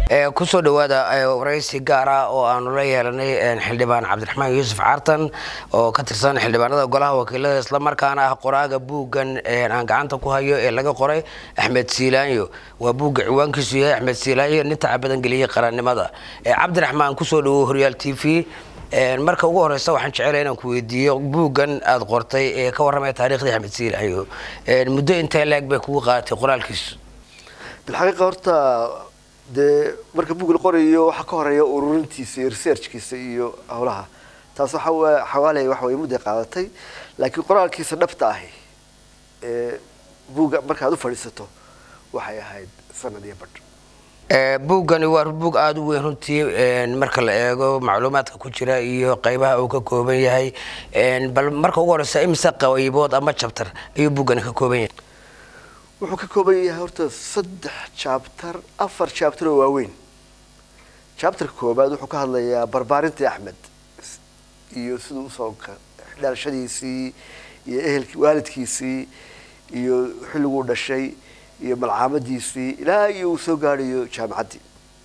kusoo dhawaada waraysi gaar ah oo aanu la yeelanay xildhibaan cabdiraxmaan yuusuf caartan oo ka tirsan xildhibaanada golaha wakiilada islamarkaana ah qoraaga buuggan aan gacanta ku hayo ee laga qoray axmed siilaanyo waa buugga ciwaankiisu yahay axmed siilaanyo nin taca badan geliyey qarannimada cabdiraxmaan kusoo dhawow horyaal t v marka ugu horeysa waxaan jecelahay inaan ku weydiiyo buuggan aada qortay ee ka warramaya taariikhdii axmed siilaanyo muddo intee leeg bay kugu qaadatay qoraalkiisu bilxaqiiqa horta dee marka buug la qorayo waxaa ka horeeya ururintiisa iyo researchkiisa iyo howlaha taas waxa xawaaley waxa way mudday qaadatay laakiin qoraalkiisa dhabta ahi ee buugga markaad u fadhiisato waxay ahayd sanad iyo badh buuggani waa buug aada u weyn runtii marka la eego macluumaadka ku jira iyo qeybaha uu ka kooban yahay bal marka ugu horeysa imise qaybood ama jabtar ayuu buuggani ka kooban yahay wuxuu ka kooban yahay horta saddex jabtar afar jabtar oo waaweyn jabtarka koobaad wuxuu ka hadlayaa barbaarintii axmed iyo siduu usoo dhalashadiisii iyo ehelki waalidkiisii iyo xilliguu dhashay iyo malcaamadiisii ilaa iyo uu soo gaadhayo jaamacaddii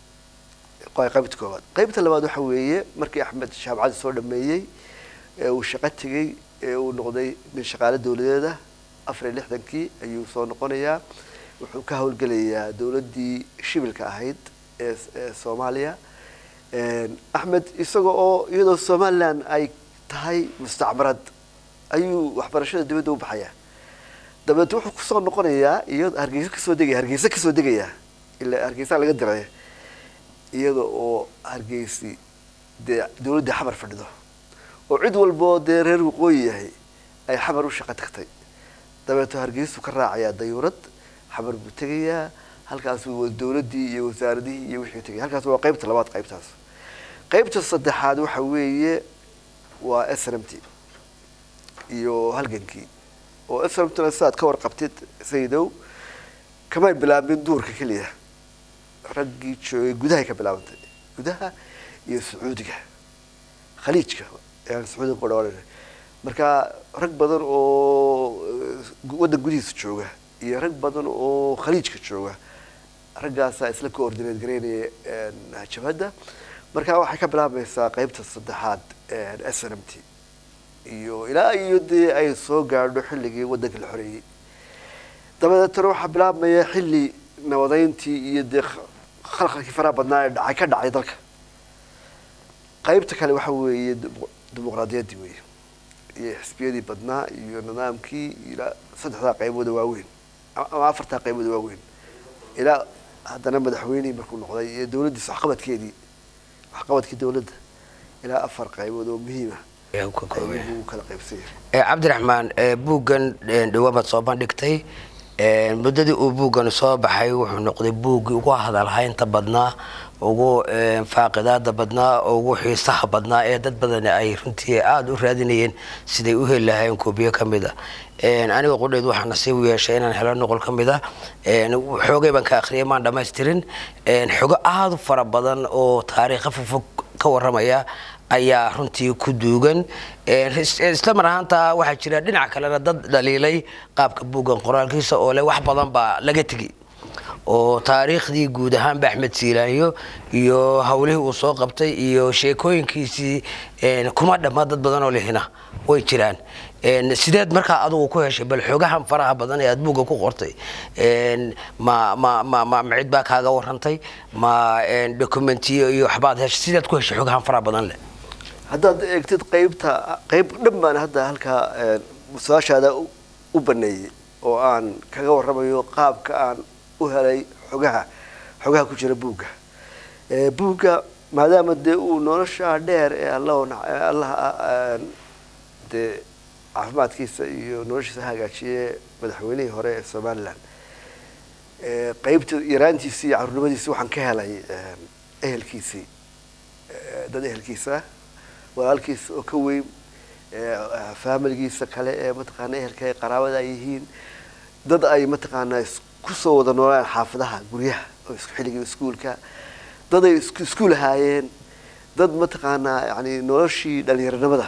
qaybta koobaad qaybta labaad waxa weeye markii axmed jaamacaddii soo dhameeyey ee uu shaqo tegey ee uu noqday nin shaqaale dawladeeda afar iyo lixdankii ayuu soo noqonayaa wuxuu ka howlgelayaa dawladdii shibilka ahayd ee ee soomaaliya axmed isaga oo iyadoo somalilan ay tahay mustacmarad ayuu waxbarashada dibadda u baxayaa dabeed wuxuu kusoo noqonayaa iyado hargeysa kasoo degaya hargeysa kasoo degayaa ilaa hargeysa laga diray iyada oo hargeysi dee dawladdii xamar fadhido oo cid walboo dee reer waqooyi yahay ay xamar u shaqo tagtay dabeeto hargeysuu ka raacayaa dayuurad xamar buu tegayaa halkaasuu dawladdii iyo wasaaradihii iyo wixii tegaya halkaas waa qaybta labaad qaybtaas qaybta saddexaad waxa weeye waa s n m t iyo halgankii oo s n m tna sidaad ka warqabtid sayidow kamay bilaabin duurka keliya raggii joogay gudahay ka bilaabantay gudaha iyo sacuudiga khaliijka ayaan sacuudiga ku dhawaanayna marka rag badan oo waddan gudihiisa jooga iyo rag badan oo khaliijka jooga raggaasaa isla coordineed garaynaya jabhadda marka waxay ka bilaabmaysaa qaybta saddexaad s n m t iyo ilaa iyo dee ay soo gaadho xilligii waddanka la xoreeyey dabadeetana waxaa bilaabmaya xilli nabadeyntii iyo dee khalkhalkii faraha badnaa ee dhacay ka dhacay dalka qaybta kale waxa weeye dimuqraadiyaddii weeye iyo xisbiyadii badnaa iyo nidaamkii ilaa saddexdaa qaybooda waaweyn ama afartaa qaybooda waaweyn ilaa haddana madaxweynihii markuu noqday iyo dawladdiisa waxqabadkeedii waxqabadkii dawladda ilaa afar qaybood oo muhiima ayuu kala qaybsanya cabdiraxmaan buuggan dhawaamaad soo bandhigtay muddadii uu buuggan soo baxay wuxuu noqday buuggii ugu hadalhaynta badnaa ugu faaqidaada badnaa ugu xiisaha badnaa ee dad badan ay runtii aada u raadinayeen siday u heli lahayn koobiyo ka mid a aniga qudheed waxaa nasiib u yeeshay inaan helo noqol ka mid a xoogay baan ka akhriyay maan dhammaystirin xogo aada u fara badan oo taariikha fogfog ka warramaya ayaa runtii ku duugan isla mar ahaanta waxaa jira dhinac kalena dad dhaliilay qaabka buuggan qoraalkiisa oo leh wax badan baa laga tegi oo taariikhdii guud ahaanba axmed siilaanyo iyo howlihii uu soo qabtay iyo sheekooyinkiisii kuma dhamma dad badan oo lihina way jiraan sideed markaa adugu ku heshay bal xoogahan faraha badan ee aad buugga ku qortay ma ma ma ma ma cid baa kaaga warrantay ma documentiyo iyo waxbaad heshay sideed ku heshay xoogahan faraha badan leh haddaad eegtid qaybta qayb dhan baan hadda halkaa su-aashaada u baneeyey oo aan kaga warramayo qaabka aan u helay xogaha xogaha ku jira buugga buugga maadaama dee uu nolosha dheer ee allaha dee caafimaadkiisa iyo noloshiisa hagaajiye madaxweynihii hore ee somalilan qaybta yaraantiisii iyo caruurnimadiisii waxaan ka helay ehelkiisii dad ehelkiisa walaalkiisa oo ka weyn faamiligiisa kale ee mataqaana ehelka ee qaraabada ay yihiin dad ay mataqaanaa kusoo wada noolaan xaafadaha guryaha oo xilligii iskuulka dad ay iskuul ahaayeen dad mataqaanaa yani noloshii dhalinyaronimada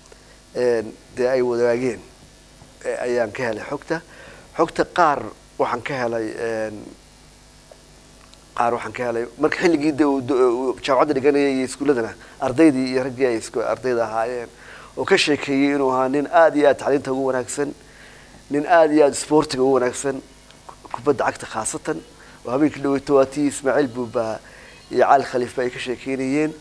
dee ay wadaageen ayaan ka helay xogta xogta qaar waxaan ka helay qaar waxaan ka helay marka xilligii de uu- uu jaamacadda dhiganayay iyo iskuulladana ardaydii iyo raggii ay isku ardayda ahaayeen oo ka sheekeeyey inuu ahaa nin aada iyo aad tacliinta ugu wanaagsan nin aada iyo aada sportiga ugu wanaagsan kubadda cagta khaasatan oo habeenkii dhaweyto waa tii ismaaciil buuba iyo cali khaliifba ay ka sheekeynayeen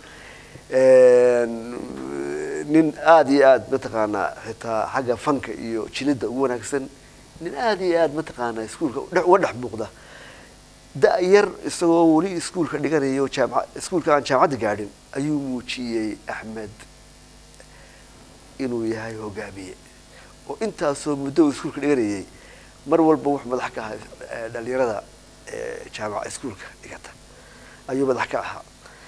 nin aada iyo aada mataqaanaa xitaa xagga fanka iyo jilidda ugu wanaagsan nin aada iyo aada mataqaanaa iskuulka dhex- uga dhex muuqda da- yar isagoo weli iskuulka dhiganayo jaamca iskuulka aan jaamacadda gaadhin ayuu muujiyey axmed inuu yahay hogaamiye oo intaasoo muddo uu iskuulka dhiganayay mar walba wuxuu madax ka ahaa eh, dhalinyarada eh, jaamaca iskuulka dhigata ayuu madax ka ahaa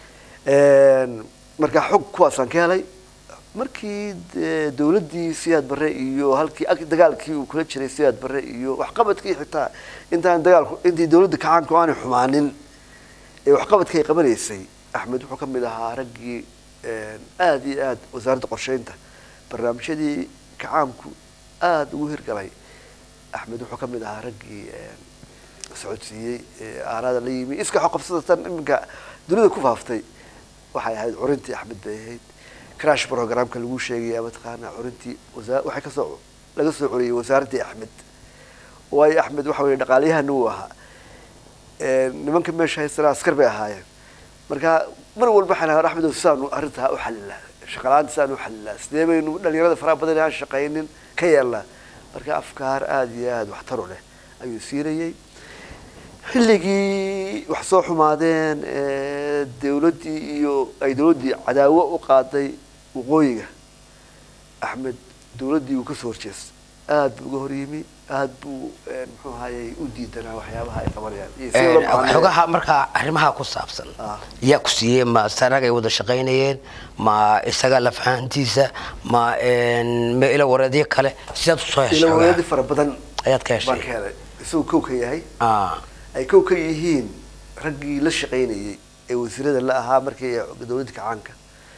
markaa xog kuwaasaan ka helay markii dee dowladdii siyaad barre iyo halkii ag- dagaalkii uu kula jiray siyaad barre iyo waxqabadkii xitaa intaan dagaalku intii dowladda kacaanku aanay xumaanin ee waxqabadkii ay qabanaysay axmed wuxuu ka mid ahaa raggii aada iyo aada wasaaradda qorsheynta barnaamijyadii kacaanku aada ugu hirgalay axmed wuxuu ka mid ahaa raggii socodsiiyey ee aaraada la yimi iska xoqabsadatan iminka dunida ku faaftay waxay ahayd curintii axmed bay ahayd crash programka lagu sheegaya mataqaana curintii wasa- waxay kasoo laga soo curiyey wasaaraddii axmed waayo axmed waxa weye dhaqaaliyahana uu ahaa nimanka meesha haystana askar bay ahaayeen marka mar walba waxaan ahaa axmed saanu arrintaa u xalilaa shaqalaanta saanu u xalilaa sidee baynu dhalinyarada faraha badan aan shaqaynin ka yeelnaa marka afkaar aada iyo aada waxtar u leh ayuu siinayey xilligii wax soo xumaadeen ee dowladdii iyo ay dowladdii cadaawo u qaaday waqooyiga axmed dowladdii uu kasoo horjeestay aada buu uga hor yimi aada buu muxuu ahayey u diidanaa waxyaabaha ay qabanayaan iyo sida loo macaamilayo. xogaha markaa arrimaha ku saabsan Ah. yaa ku siiyey ma sarag ay wada shaqaynayeen ma isaga lafahantiisa ma ma ila wareedyo kale sidaad usoo heshay ila xogaha? wareedi fara badan ayaad ka baan ka heshay helay isagoo kow ka yahay Ah, ay kow ka yihiin raggii la shaqaynayey ee wasiirada la ahaa markii ay dowladda kacaanka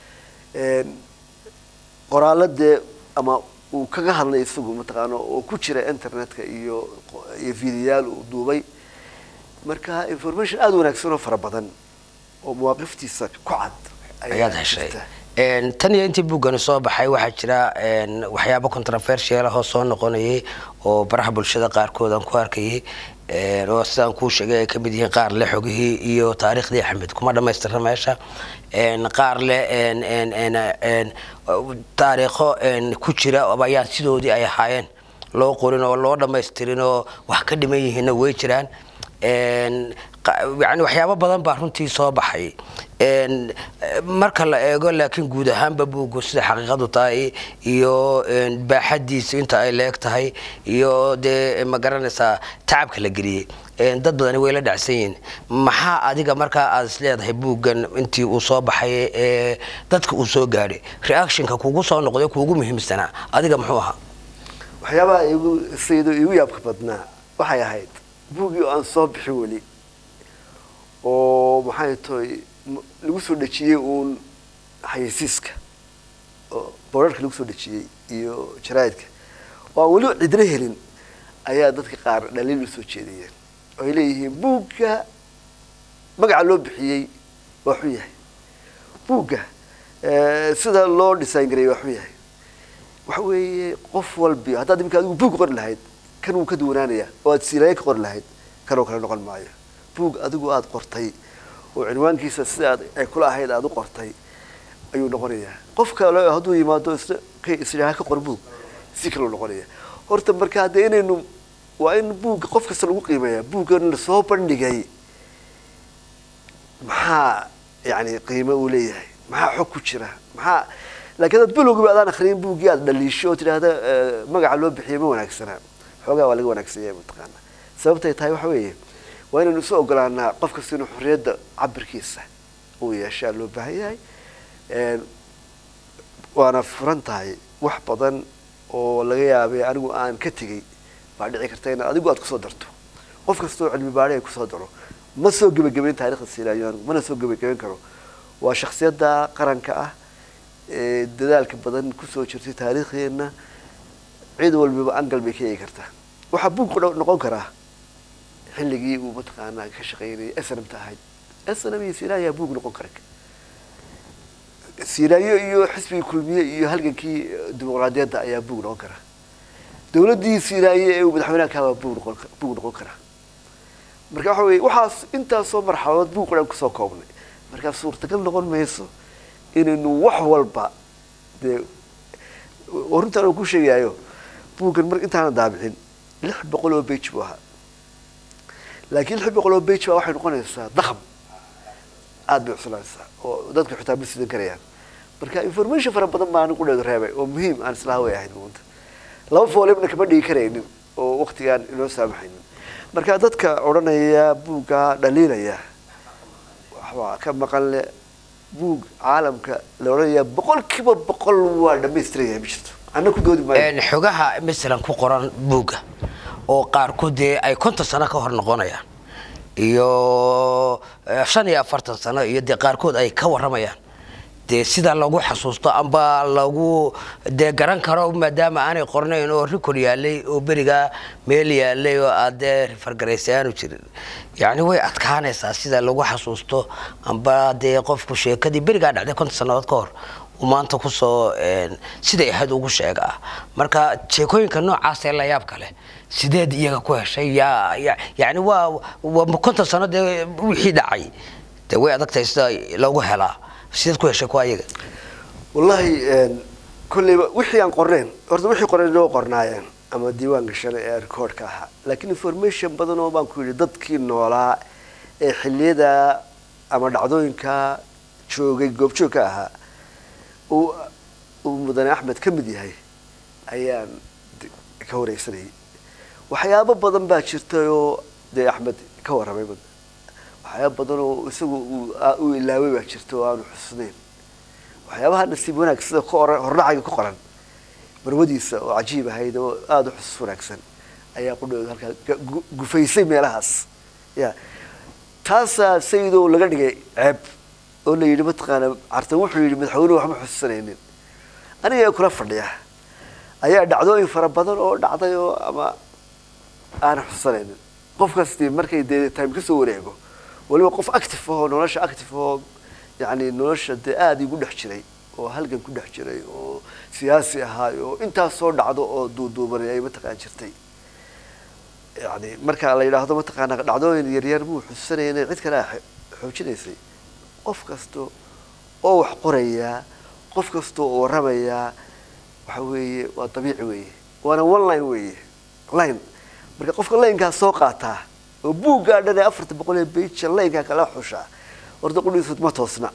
qoraaladee ama uu kaga hadlay isagu mataqaano oo ku jira internetka iyo iyo fiidiyaal uu duubay marka information aada u wanaagsan oo fara badan oo mawaaqiftiisa ku cad ayaa ayaad heshay jirta. Een, tan iyo intii buuggani soo baxay waxaa jira een, waxyaabo controversial ah oo soo noqonayay oo baraha bulshada qaarkood aan ku arkayay een, oo sidaan kuu sheegay ay kamid yihiin qaar le xogihii iyo taariikhdii axmed kuma dhamaystira meesha een, qaar le een, een, een, een, taariikho een, ku jira oo ayaa sidoodii ay ahaayeen loo qorin oo loo dhamaystirin oo wax ka dhiman yihiinna way jiraan Een, qa- yani waxyaabo badan baa runtii soo baxay Een, eh, marka la eego laakiin guud ahaanba buuggu sida xaqiiqadu tahay iyo een, baaxadiisu inta ay leeg tahay iyo dee ma garanaysaa tacabka la geliyey Een, dad badani way la dhacsan yihiin maxaa adiga markaa aad is leedahay buuggan intii uu soo baxay ee dadka uu soo gaadhay reactionka kugu soo noqday kuugu muhiimsanaa adiga muxuu ahaa waxyaabaha igu saydo igu yaabka badnaa waxay ahayd buuggii oo aan soo bixin weli oo maxay tahay m- lagu soo dhejiyey uun xayeysiiska oo boorarka lagu soo dhejiyey iyo jaraa'idka oo aan weli cidna helin ayaa dadka qaar dhaliil u soo jeedayeen oo ay leeyihiin buugga magaca loo bixiyey waa xun yahay buugga eh, sida loo design gareeyey waa xun yahay waxa weeye qof walbi haddaad iminka adigu buug qori lahayd kan wuu ka duwanaanaya oo aad siilaaye ka qori lahayd kanoo kale noqon maayo buug adigu aada qortay oo cinwaankiisa sida aad ay kula ahayd aada u qortay ayuu noqonayaa qof kale hadduu yimaado isna ka isdhaha ka qor buug si kaleu noqonaya horta marka hadde inaynu waa in buugga qof kasta lagu qiimeeyaa buuggan lasoo bandhigay maxaa yani qiimo uu leeyahay maxaa xog ku jira maxaa laakiin dad bilowgiiba adaan akhriyin buuggii aad dhaliisho oo tidhaahda eh, magaca loo bixiyay ma wanaagsana xoogaa waa laga wanaagsan yahay mataqaana sababtay tahay waxa weeye waa inaynu isu ogolaanaa qof kasta inuu xorriyadda cabirkiisa uu yeeshaa loo baahan yahay Een, waana furan tahay wax badan oo laga yaabay anigu aan ka tegey baa dhici karta in adigu aad kusoo darto qof kastoo cilmi baadhi ay kusoo daro ma soo gebagabayn taarikhda siilaayo anigu mana soo gebagabayn karo waa shaksiyadda qaranka ah ee dadaalka badan kusoo jirtay taariikhdeenna cid walbiba angal bay ka eegi kartaa waxaa buug qudha- noqon karaa xilligii uu mataqaanaa ka shaqaynayay snmta ahayd snm iyo siraayaa buug noqon kara siraayo iyo xisbigii kulmiye iyo halgankii dimuqraadiyadda ayaa buug noqon kara dowladdii siraaye ee uu madaxweynaha ka habaa buug noqon buug noqon kara marka waxa weye waxaas intaasoo marxaladood buug dhan kusoo koobnay markaa suurtagal noqon mayso inaynu wax walba dee oo runtaan oo ku sheegayo buuggan mar intaana daabicin lix boqol oo bage buu ahaa laakiin lix boqol oo bage baa waxay noqonaysaa dakam aada bay cuslanaysaa oo dadka xitaa ma sidan karayaan marka information fara badan baa anigu dheedu reebay oo muhiim aan islaha way ahayd muunta laba foolibna kama dhigi karaynin oo waktigaan inoo saamaxaynin marka dadka odhanaya buugga dhaliilaya waxbaa ka maqan le buug caalamka la odhanaya boqol kiiba boqol waa dhamaystiraya ma jirto anna ku doodi maayo xogaha masalan ku qoran buugga oo qaarkood dee ay konton sano ka hor noqonayaan iyo shan iyo afartan sano iyo dee qaarkood ay ka waramayaan dee sida lagu xasuusto amba lagu dee garan karo maadaama aanay qornayn oo rikor yaalay oo berigaa meel yaalay oo aad dee rifargaraysay aanu jirin yacni way adkaanaysaa sida lagu xasuusto amba dee qofku sheekadii berigaa dhacday konton sannadood ka hor uu maanta kusoo siday ahayd ugu sheegaa marka sheekooyinka noocaas ee la yaab kale sideed iyaga ku heshay yaa yani waa waa konton sano dee wixii dhacay dee way adagtahay sida loogu helaa sideed ku heshay kuwa iyaga wallahi kolleyba wixii aan qornayn horta wixii qornayn oo qornaayeen ama diiwaanka shale ee recordka ahaa laakiin information badan oo baan ku yidhi dadkii noolaa ee xilliyada ama dhacdooyinka joogay goobjoogka ahaa uu uu mudane axmed ka mid yahay ayaan ka wareysanayay waxyaabo badan baa jirtay oo dee axmed ka warramay waxyaaba badan oo isagu uu ilaaway baa jirta oo aanu xusnayn waxyaabaha nasiib wanaag sida hordhacaga ku qoran marwadiisa oo cajiib ahayd oo aada u xusus wanaagsan ayaa qudhooda halkaa gufaysay meelahaas ya taasaa sayidoo laga dhigay ceeb oo la yidhi mataqaana cartan wuxuu yidhi madaxweynuhu waxma xusuusanaynin aniga kula fadhiya ayaa dhacdooyin fara badan oo dhacday oo ama aanan xusuusanaynin qof kasti markay dee time kasoo wareego waliba qof active ahoo nolosha active ahoo yani nolosha dee aada igu dhex jiray oo halgan ku dhex jiray oo siyaasi ahaay oo intaas soo dhacdo oo duuduubanay ay mataqaan jirtay yani marka la yidhaahdo mataqaana dhacdooyin yaryar buu xusuusanaya inay cid kale xoojinaysay qof kasta oo wax qorayaa qof kasta oo warramayaa waxa weeye waa dabiici weeye waana one line weeye line marka qofka laynkaas soo qaataa oo buuggaa dhan ee afarta boqol ee beija laynkaa kala xushaa horta qudhiisud ma toosna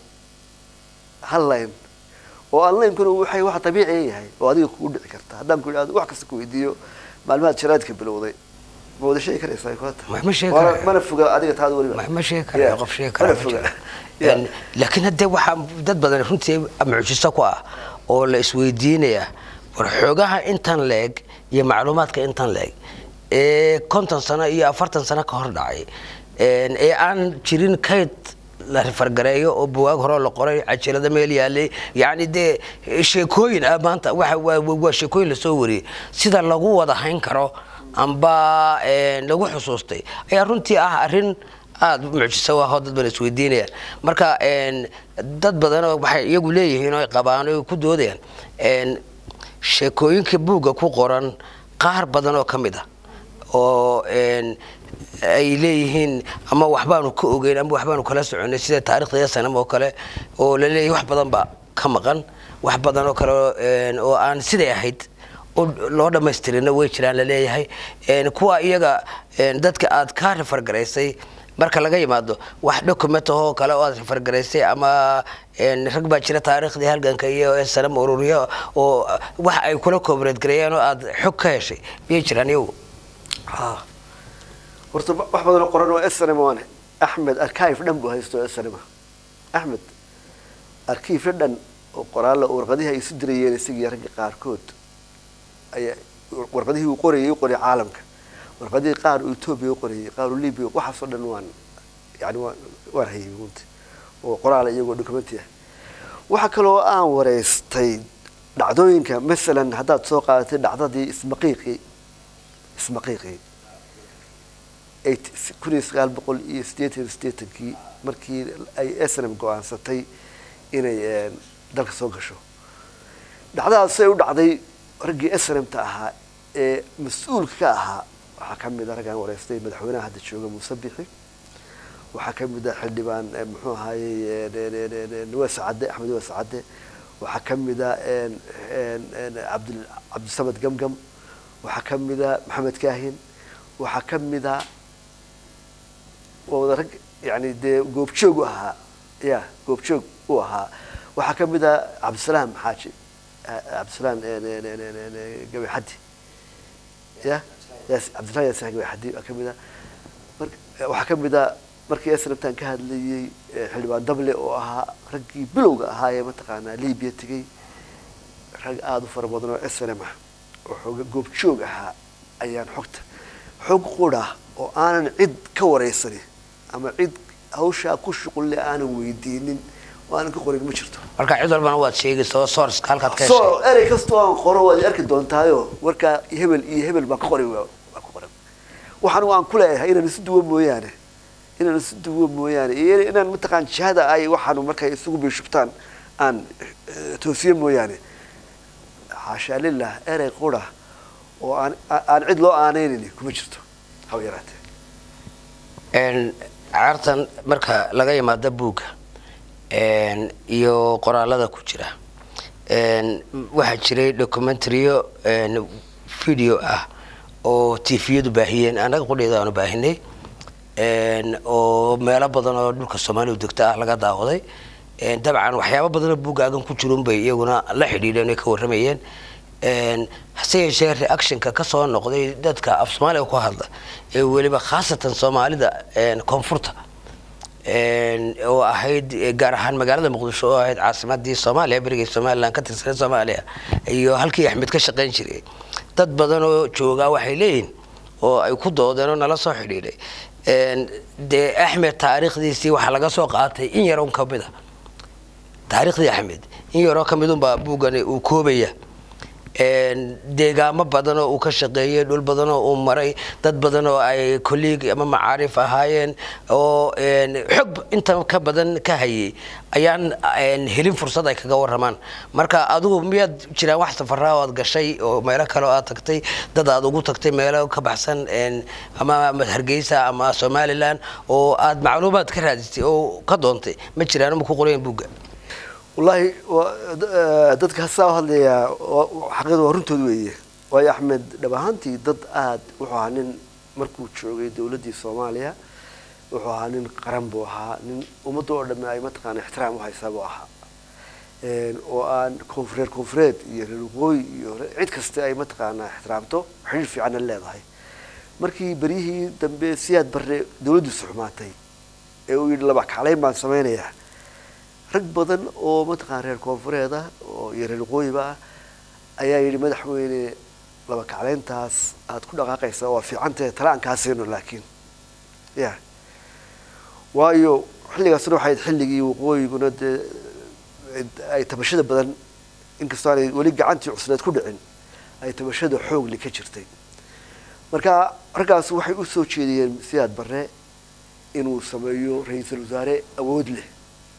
hal line oo aan laynkuna waxay wax dabiiciya yahay oo adiga kugu dhici karta haddaan ku idhahdo wax kasta ku weydiiyo maalmahaad jaraadka bilowday ma wada sheegi karaysaa kulata ma sheegi karayo. mana foga adiga taada weliba ma ma sheegi karayo Yeah. qof sheegi mana kara ma foga jiro Yeah. Een, laakiin haddee waxaa dad badan runtii mucjiso ku ah oo la isweydiinaya war xoogaha intan leeg iyo macluumaadka intan leeg ee konton sano iyo afartan sano ka hor dhacay een, ee aan jirin kayd la rifargareeyo oo buwaag hore la qoray cajalada meel yaalay yacni dee sheekooyin ah maanta waxa waa waa sheekooyin lasoo wariyey sida lagu wada hayn karo amba een, lagu xusuustay ayaa runtii ah arrin aada mucjiso ah oo dad badan isweydiinayaan marka een, dad badanoo waxay iyagu leeyihiin oo ay qabaan oo ay ku doodayaan een, sheekooyinka buugga ku qoran qaar badan oo ka mid ah oo een, ay leeyihiin ama waxbaanu ka ogeyn ama waxbaanu kala soconay sida taarikhda sanam oo kale oo la leeyahay wax badan baa ka maqan wax badan oo kale oo, een, oo aan siday ahayd oo loo dhammaystirina way jiraan la leeyahay Een, kuwa iyaga een, dadka aad ka rifargaraysay marka laga yimaado wax document ahoo kale oo aad rifargaraysay ama een, rag baa jira taariikhdii halganka iyo sanam ururiyo oo wax ay kula koobareed gareeyeen oo aad xog ka heshay miyay jiraan iyagu ha horta ba- wax badan oo qoran oo snm waane axmed archive dhan buu haysto snm axmed arkiifyo dhan oo qoraalla oo warqadihii ay isu dirayeen isagii ragga qaarkood ayaa warqadihii uu qorayay u qorayay caalamka warqadihii qaar uu etoobiya u qorayay qaar uu libya waxaasoo dhan waan yani waan waan hayay runti oo qoraala iyagoo documenti ah waxa kaloo aan wareystay dhacdooyinka masalan haddaad soo qaadatay dhacdadii ismaqiiqii ismaqiiqii kun iyo sagaal boqol iyo siddeetan iyo siddeetankii markii ay snm go-aansatay inay dalka soo gasho dhacdadaas ay u dhacday raggii snmta ahaa ee mas-uulka ka ahaa waxaa ka mid a raggaan wareystay madaxweynaha hadda jooga muuse bixi waxaa ka mid a xildhibaan muxuu ahaayey nawaas cadde axmed nawaas cadde waxaa ka mid a abd cabdisamed gamgam waxaa ka mid a maxamed kaahin waxaa ka mid a waa wada rag yani dee goobjoog u ahaa ya goobjoog u ahaa waxaa ka mid a cabdisalaam xaaji cabdisalaam gabayxaddi ya cabdisalaam yasin gabayxaddi waa ka mid a mar waxaa ka mid a markii snabtan ka hadlayey xildhibaan dable oo ahaa raggii bilowga ahaa ee mataqaanaa libiya tegey rag aada u fara badan oo snm ah oo xooga goobjoog ahaa ayaan xogta xog qura oo aanan cid ka wareysanin ama cid hawshaa ku shuqulle aanan weydiinin oo aanan ka qorin ma jirto marka cid walbana waad sheegaysa oo sourceka halkaad ka so heshay erey kastoo aan qoro waad arki doontaayo warkaa hebel iyo hebel baan ka qoray baa ku qoran waxaan waan ku leeyahay inaan isu duwo mooyaane inaan isu duwo mooyaane iyo inaan mataqaan jihada ay waxaanu markay isugu biishubtaan aan toosiye mooyaane xaashaa lilah erey qura oo aan aan cid loo aaneynayni kuma jirto haba yaraatee caartan marka laga yimaado buugga iyo qoraalada ku jira waxaa jiray documentaryo video ah oo tviyadu baahiyeen annaga qudheeda aanu baahinay oo meelo badan oo dhulka soomaaliya degta ah laga daawaday dabcan waxyaaba badanoo buuggaagan ku jirun bay iyaguna la xidhiidheen ay ka warramayeen hase yeeshee reactionka kasoo noqday dadka af soomaaliga ku hadla ee weliba khaasatan soomaalida koonfurta oo ahayd gaar ahaan magaalada muqdisho oo ahayd caasimadii soomaaliya berigii somalilan ka tirsanay soomaaliya iyo halkii axmed ka shaqayn jiray dad badan oo joogaa waxay leeyihin oo ay ku doodeen oo nala soo xidhiidhay dee axmed taariikhdiisii waxaa laga soo qaatay in yarun kamid a taariikhdii axmed in yaroo kamid unbaa buuggani uu koobaya deegaamo badan oo uu ka shaqeeyey dhul badan oo uu maray dad badan oo ay colleeg ama macaarif ahaayeen oo xog inta ka badan ka hayay ayaan helin fursad ay kaga waramaan marka adigu miyaad jiraan wax safaraa oo aad gashay oo meelo kale oo aad tagtay dad aad ugu tagtay meelo ka baxsan ama hargeysa ama somalilan oo aad macluumaad ka raadisay oo ka doontay ma jiraan ma ku qorayan buugga wallaahi dadka hasaa hadlayaa xaqiiqda waa runtood weeye waayo axmed dhab ahaantii dad aada wuxuu ahaa nin markuu joogay dowladdii soomaaliya wuxuu ahaa nin qaran buu ahaa nin ummadda oo dhamme ay mataqaana ixtiraam u haysaa buu ahaa oo aan koonfureed koonfureed iyo reer waqooyi iyo cid kasta ay mataqaanaa ixtiraamto xidhiir fiicanna leedahay markii beryihii dambe siyaad barre dowladdiisu xumaatay ee uu yidhi laba kaclayn baan samaynayaa rag badan oo mataqana reer koonfureed ah oo iyo reer waqooyiba ah ayaa yidhi madaxweyne laba kacleyntaas aada ku dhaqaaqaysaa waa fiicantahe tala aan kaa siino laakiin ya waayo xilligaasna waxay ayd xilligii waqooyiguna dee ay tabashada badan inkastoo aanay weli gacantii cusleed ku dhicin ay tabashada xoogli ka jirtay marka raggaas waxay u soo jeediyeen siyaad barre inuu sameeyo ra-iisul wasaare awood leh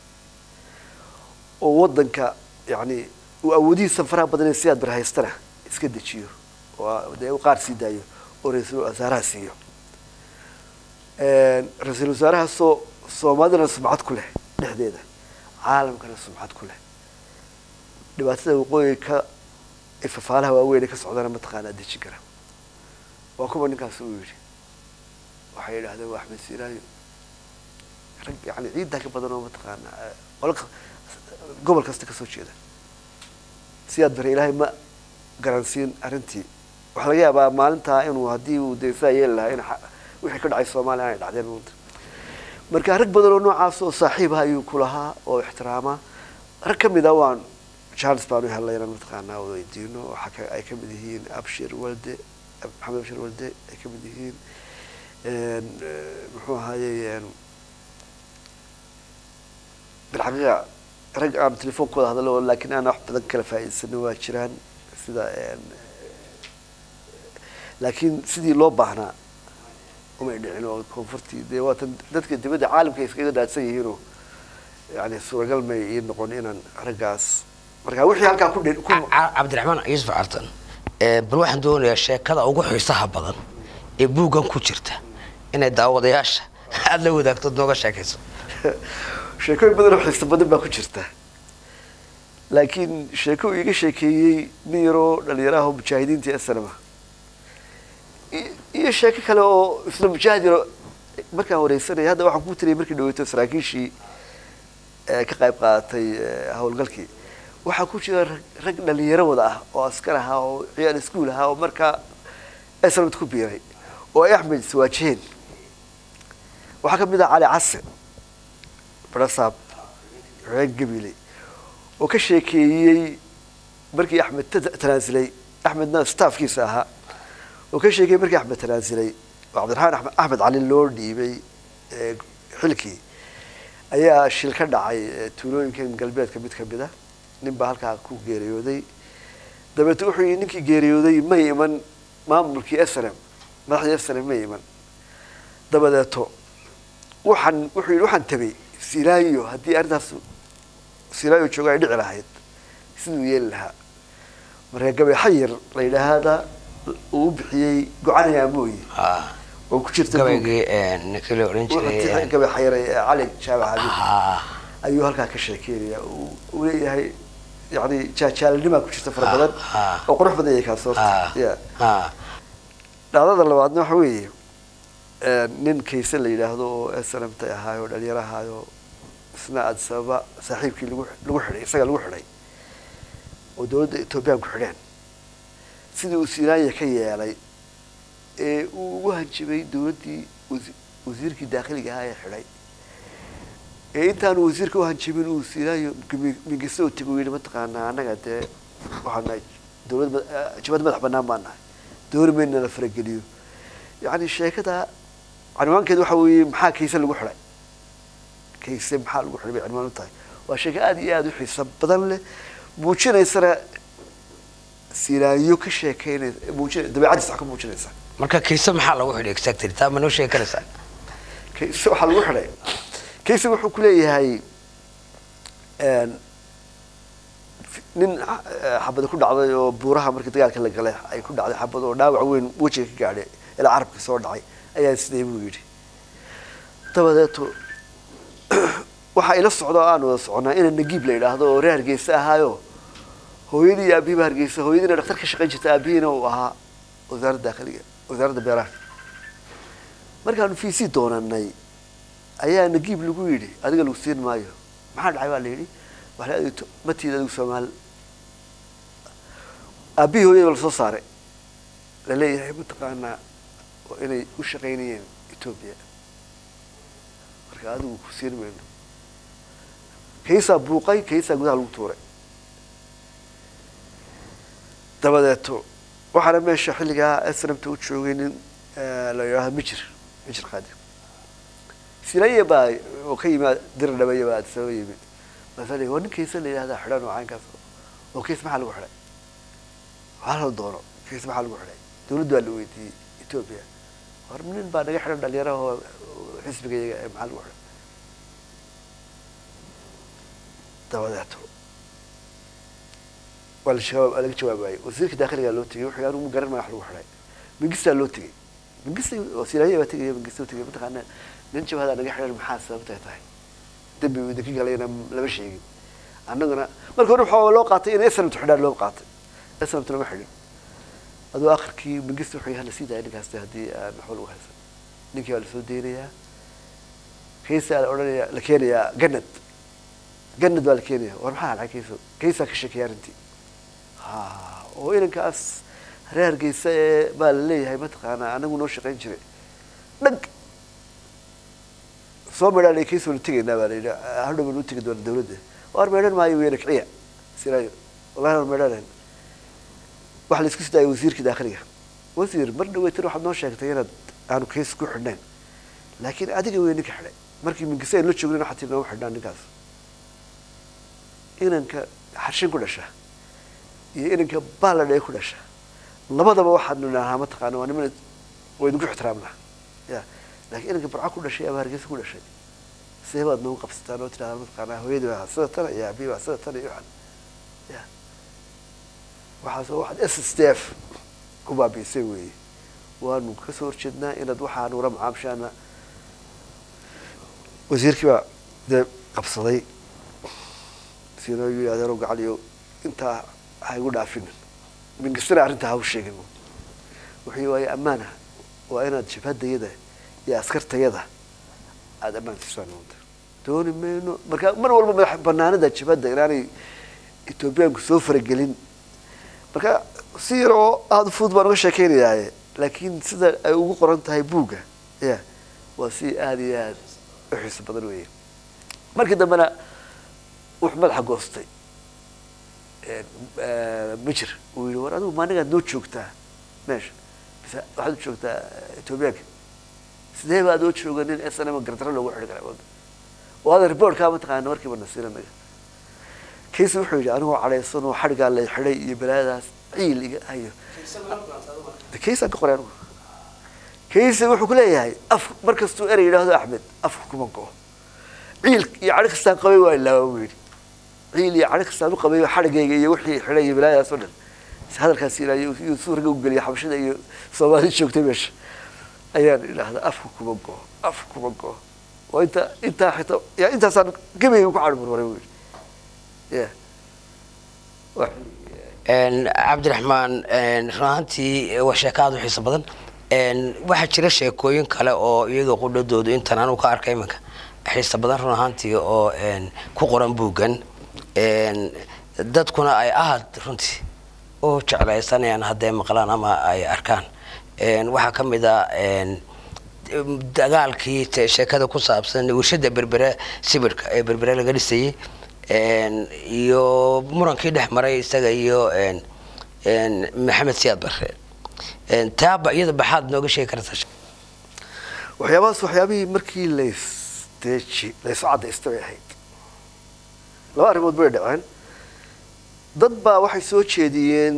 oo waddanka yani uu awoodihiisa faraha badan ee siyaad bar haystana iska dejiyo oo dee qaar sii daayo oo ra-iisul wasaaraha siiyo ra-iisul wasaarahaasoo soomaalidana sumcad ku leh dhexdeeda caalamkana sumcad ku leh dhibaatada waqooyi ka fafaalaha waaweyn ee ka socdana mataqaanaa dejin kara waa kuwa ninkaas uu yidhi waxay yidhahdeen waa axmed siiraayo rag yani ciiddaa ka badan oo mataqaanaa qolo gobol kasta kasoo jeeda siyaad bare ilaahay ma garansiin arrintii waxaa laga yaabaa maalintaa inuu haddii uu dee saa yeeli lahaa in wixii ka dhacay soomaaliya aanay dhacdeen maanta marka rag badan oo noocaas oo saaxiib ah ayuu ku lahaa oo ixtiraama rag ka mid a waan charles baan u helay inaan mataqaanaa weydiino waxaa ay ka mid yihiin abshir walde maxamed abshir walde ay ka mid yihiin muxuu ahaayey bilxaqiiqa rag aan telefoonkooda hadalo laakiin aan wax badan kala faa'iidsano waa jiraan sida laakiin sidii loo baahnaa umay dhicin oo koonfurtii dee waatan dadka dibadda caalamka ay iskaga daadsan yihiinoo yani suuragal may ii noqon inaan raggaas marka wixii halkaa ku dhi- ku Ca- cabdiraxmaan yuusuf cartan ee, bal waxaan doonayaa sheekada ugu xiisaha badan ee buuggan ku jirta inay daawadayaasha aada la wadaagtood nooga sheekayso sheekooyin badan oo xiiso badan baa ku jirta laakiin sheeko uu iga sheekeeyey nin yaroo dhalinyaraha oo mujaahidiinta asnama iyo sheeko kale oo isla mujaahid yaro markaan wareysanaya hadda waxaan ku tiriyay markii dhaweyto saraakiishii ee ka qayb qaadatay ee, howlgalkii waxaa ku jira rag- rag dhalinyaro wada ah oo askar ahaa oo ciyaal iskuul ahaa oo markaa asnamad ku biiray oo ay axmed iswaajiheen waxaa ka mid ah cali case barasaab reer gabiley oo ka sheekeeyey markii axmed ta- tanaasulay axmedna staafkiisa ahaa oo ka sheekeeyey markii axmed tanaasulay oo cabdiraxmaan axmed axmed cali loo dhiibay ee, xilkii ayaa shil ka dhacay ee, tuulooyinkan galbeedka mid ka mid a nin baa halkaa ku geeriyooday dabeete wuxuu yidhi ninkii geeriyooday may iman maamulkii snm madaxdii snm may iman dabadeeto waxaan wuxuu yidhi waxaan tabay silaayo haddii arrintaas silaayo jooga ay dhici lahayd siduu yeeli lahaa marka gabay xayir la yidhaahda uu u bixiyey gocanaya mooye Ah, oo ku jirta buug. gabaygii ee, ninkii la odhan Wuxuu jiray tixay ee, gabay xayir ee cali jaabac habib ah, ayuu halkaa ka sheekeynaya uu uu leeyahay yani jaajaalinimaa ku jirta fara badan ah. oo qurux badan yahay kaas ah, horta ya ah, dhacdada labaadna waxa weeye ee, nin kayse la yidhaahdo oo snmta ahaayo dhalinyaro ahaayo isna addis ababa saaxiibkii lagu lagu xidhay isaga lagu xidhay oo dowladda ethoobiyan ku xidheen sidii uu sinaaya ka yeelay ee uu ugu hanjibay dowladdii wasi- wasiirkii daakhiliga ahaa ee xidhay ee intaanu wasiirka u hanjibin uu sinaayo mingiste u timi uu yidhi mataqaanaa annaga dee waxaan nahay dowlad ma- eh, jabhad madax bannaan baan nahay dooni mayna la farageliyo yacni sheekada cinwaankeeda waxa weeye maxaa kayse lagu xidhay kayse maxaa lagu xidhay bay cinwaan u tahay waa sheeko aada iyo aada u xiiso badan leh muujinaysana sinaayo ka sheekeynaysa muujina dabeecadiisa wax ka muujinaysa marka kiise maxaa lagu xidhay exactly taa ma noo sheegi karaysaa kayse waxaa lagu xidhay kayse wuxuu ku leeyahay een, fi- nin eh, xabada ku dhacday oo buuraha markii dagaalka la galay ay ku dhacday xabad oo dhaawac weyn wejiga ka gaadhay ilaa carabka soo dhacay ayaa sidee buu yidhi dabadeeto waxaa ila socda oo aan wada soconaa ina nagiib la yidhaahdo oo reer hargeysa ahaayo hooyadii iyo aabihiiba hargeysa hooyadiina dhaktar ka shaqayn jirta aabihiina uu ahaa wasaaradda dakhliga wasaaradda beeraha markaanu fiisi doonanay ayaa nagiib lagu yidhi adiga lagu siin maayo maxaa dhacay baa la yidhi waxaa la adigto matiida adigu soomaali aabbihii hooyada lasoo saaray la leeyahay mataqaanaa waa inay u shaqaynayeen etoobiya marka adigu ku siin mayno kaysaa buuqay kaysaa gudaha lagu tuuray dabadeeto waxaana meesha xilligaa snamta u joogay nin eh, la yidhaahdo mijir mijir qaadim silaya baa oo ka yimid dir dhabaya baa addisababa yimid maasal waa nin kaysa la yidhahda xidhan oo caynkaas oo kays maxaa lagu xidhay waxaa la doono kays maxaa lagu xidhay dawladdu waa la weydiiyey etoobiya war nin baa naga xidhan dhalinyaraha oo oo xisbiga iyaga ee maxaa lagu xidhay dabadeeto waa la jawaab waa laga jawaabayay wasiirka dakhiligaa loo tegey wuxuu anigu ma garan maya wax lagu xidhay mingistaa loo tegey mingista oo silaahiya baa tegaya mingista u tegay mataqaana nin jabhadaa naga xidhan maxaa sababtay tahay dembi uu idinka galayna lama sheegin annaguna marka hore waxaa loo qaatay in snamtu xidhaan loo qaatay snamtu lama xidhin aduu akhirkii mingista wuxuu yahay la sii daaya ninkaas haddii aan waxba lagu haysan ninkii waa lasoo deynayaa kaysaa la odhanayaa la keenayaa ganad ganad baa la keenaya war maxaa halcay kayso kaysaa ka sheekeeya arrintii ha oo inankaas reer hargeysa ee baa la leeyahay mataqaanaa anagu noo shaqayn jiray dhag soo medhaan kaysoo la tegaynaa baa la yidhi hadhow baan u tegi doona dawladda war meedhan maayo weyna kiciya siraayo wallahi waan meedhanayn waxa la isku sidaayay wasiirka dakhliga wasiir mar dhaweytan waxaad noo sheegtay inaad aanu kays ku xidhnayn laakiin adiga wey ninka xidhay markii minkise aan la joognin waxaa tii nooma xidhnaa ninkaas inanka xarshin ku dhasha iyo inanka baaladhee ku dhasha labadaba waxaanu idhaahnaa mataqaana waa niman waa idinku ixtiraamnaa ya laakiin inanka barca ku dhashay ama hargeysa ku dhashay see baad nagu qabsataan oo tidhahda mataqaanaa hooyadii waa sida tan iyo abiyi waa sida tan iyo waxan ya waxaas waa waxaad s s d f ku baabiisay weeye waanu kasoo horjeednaa inaad waxaan ula macaamshaana wasiirkii baa dee qabsaday sina yii adeero gacaliyo intaa ha igu dhaafinin mingistina arrintaa ha u sheegin wuxuu waaye ammaana waa inaad jabhadayada iyo askartayada aada ammaan siisaan maanta dooni mayno marka mar walba madax banaanida jabhadda inaanay etoobiyaanku soo faragelin marka si yar oo aada fudud baan uga sheekeynayaaye laakiin sida ay ugu qoran tahay buugga ya waa si aada iyo aada u xiiso badan weeye markii dambena wuxuu madaxa goostay mijir uu yihi war adigu maanigaad noo joogtaa meesha bise waxaad u joogtaa etoobiyaanka sidee baad oo jooga nin s n m gardaro loogu xidhi karaa oo ada reportkaa mataqaana markiiba nasiina naga kaysi wuxuu yidhi anigoo cadhaysan oo xadhigaa la xidhay iyo balaadaas ciil iga hayo kaysaan ka qoray anigu kaysi wuxuu ku leeyahay af markastuu erey yidhaahdo axmed afka kuma go-o ciil iyo cadho kastaan qabay waa ilaawa buu yidhi ciil iyo cadho kastaan u qabay xadhigayga iyo wixii xidhay iyo balaadaas oo dhan hadalkaas ilaayo iyo suu raga u geliya xabashada iyo soomaali joogtay meesha ayaan idhaahdaa afka kuma go-o afka kuma go-o waa inta intaa xitaa ya intaasaan gabayga ku cadho marmaray buu yidhi ya cabdiraxmaan run ahaantii waa sheeko aada u xiiso badan waxaa jira sheekooyin kale oo iyaga qudhadoodu intan anu ka arkay iminka xiiso badan run ahaantii oo ku qoran buuggan dadkuna ay aad runtii u jeclaysanayaan hadday maqlaan ama ay arkaan waxaa ka mid a dagaalkii sheekada ku saabsan warshada berbere sibirka ee berbere laga dhisayay iyo murankii dhex maray isaga iyo maxamed siyaad barre taaba iyada baxaad nooga sheegi kartaa waxyaabahaas waxyaabihii markii laysteji laysu caddaystay bay ahayd laba arrimood bay dhaceen dad baa waxay soo jeediyeen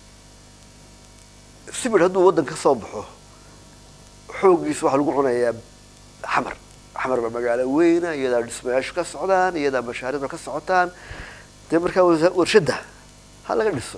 sibir hadduu waddan ka soo baxo xooggiisa waxaa lagu cunayaa xamar xamar baa magaalo weyna iyadaa dhismayaashu ka socdaan iyadaa mashaariicdu ka socotaan dee markaa warshadda ha laga dhiso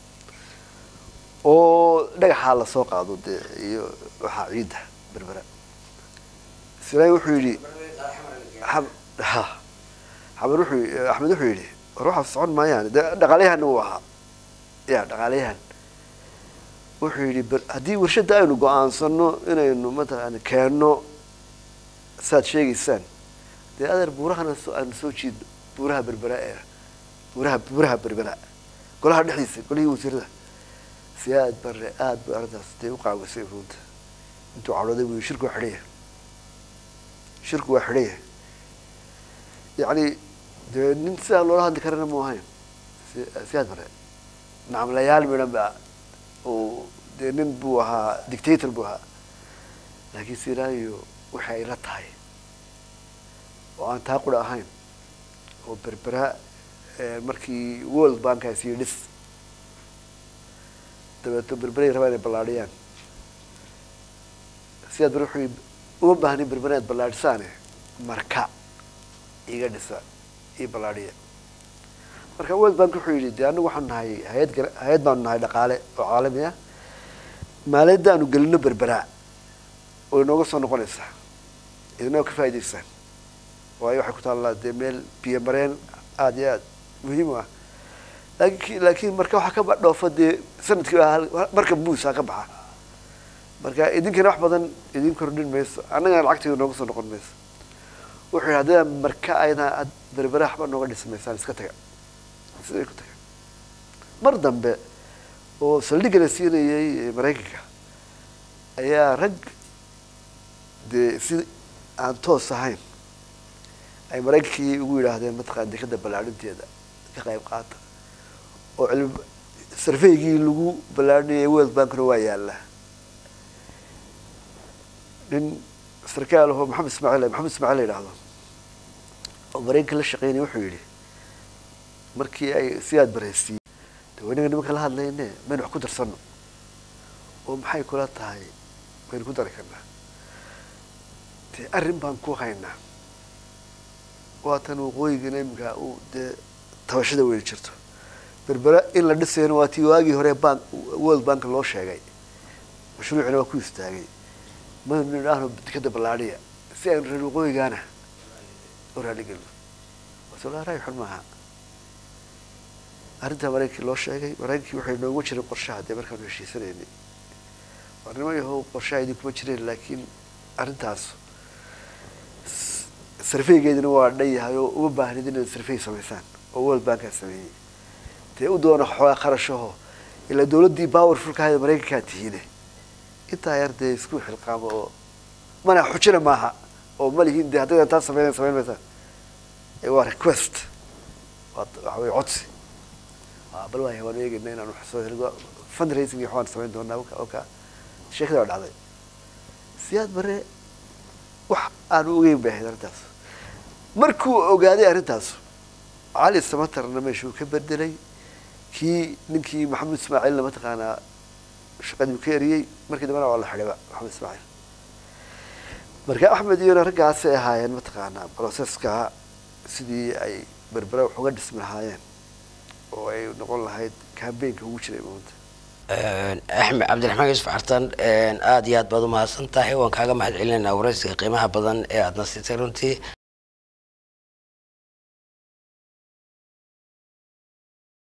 oo dhagaxaa lasoo qaado dee iyo waxaa ciidda berbera silaahi wuxuu yidhi ha xamar wuxuu axmed wuxuu yidhi war waxaa socon maayaan dee dhaqaalayahanna uu ahaa ya dhaqaalayahan wuxuu yidhi haddii warshadda aynu go-aansano inaynu mataqaana keenno saaad sheegaysaan dee adeer buurahana aanu soo jiidno buuraha berbera ee buuraha buuraha berbera golaha dhexdiisa golihii wasiirada si aad bare aad ba arrintaas dee u qaawisay runta intuu cadhooday buu shirku waa xidhaya shirku waa xidhaya yacni dee nin sidaa loola hadli karana mu ahayn si aad bare nacamlayaal midhan ba uu dee nin buu ahaa dictator buu ahaa laakiin siraayo waxay ay la tahay oo aan taa qura ahayn oo berbera markii world bankaas iyo dhis dabeeto berberay rabaa inay ballaadhiyaan sidaad bar wuxuu uma baahnin berbera inaad ballaadhisaane marka iga dhisa io ballaadhiya marka world bank wuxuu yidhi dee anagu waxaanu nahay hay-ad gar hay-ad baanu nahay dhaqaale oo caalami ah maaliyadda aanu gelino berberaa way inooga soo noqonaysaa idinoo ka faa'idaysaan waayo waxay ku taallaa dee meel biyo mareen aada iyo aada muhiim u ah laakin laakiin marka waxaa ka dhoofa dee sanadkii marka buusaa ka baxa marka idinkana wax badan idin kordhin mayso annagana lacagtayda nooga soo noqon mayso wuxuu yidhi haddii marka ayna ad berbera waxba nooga dhismaysaan iska taga siday ku taga mar dambe oo saldhigga la siinayay maraykanka ayaa rag dee si aan toos ahayn ay maraykankii ugu yidhaahdeen mataqana dekada ballaadhinteeda ka qayb qaata oo cilmi sarfaygii lagu ballaadhinayay world bankna waa yaalla nin sarkaal ahoo maxamed ismaaciil maxamed ismaaciil la yidhaahdo oo maraykanka la shaqeynaya wuxuu yidhi markii ay si aad baraysiiyey de waynaga nimanka la hadlayne maynu wax ku darsano oo maxay kula tahay maynu ku dari karnaa dee arrin baan ku haynaa waatan waqooyigana iminka uu dee tabashada weyni jirto berbera in la dhisayana waa tii waagii hore bank world bank loo sheegay mashruucina waa ku istaagay maynu idhaahno dekada ballaadhiya si aynu reer waqooyigaana u raaligelino wasolaaray xun maaha arrintaa maraykankii loo sheegay maraykankii waxay noogu jiray qorshaha dee markaanu heshiisanaynay warnimo yahow qorshaha idinkuma jireen laakiin arrintaas sarfeygeedina waa dhan yahay oo uma baahnid inaad sarfey samaysaan oo world bankaa sameeyey dee u doona xoogaa kharashaho ilaa dawladdii powerfulka ahayd maraykankaa tihiine intaa yar dee isku xilqaamo oo mana xujina maaha oo ma lihiin dee haddaydan taa sameyn samayn maysaan waa request waa waxa wey codsi bal waaya waanu eegayna inaan wax soo helo fundraising iyo waxbaan samayn doonaa oka oka sheekada waa dhacday siyaad bare wax aanu ogeyn bay ahayd arrintaas markuu ogaaday arrintaas cali samatarna meeshuu ka bedelay kii ninkii maxamed ismaaciilna mataqaanaa shaqadii ka eriyey markii dambena waa la xidhiba maxamed ismaaciil marka axmed iyona raggaasay ahaayeen mataqaanaa processka sidii ay berbera wax uga dhismi lahaayeen oo ay noqon lahayd cambaynka ugu jiray maanta axmed cabdiraxmaan yuusuf cartan aada iyo aad baad umahadsan tahay waan kaaga mahad celinaynaa waraysiga qiimaha badan ee aadna siisay runtii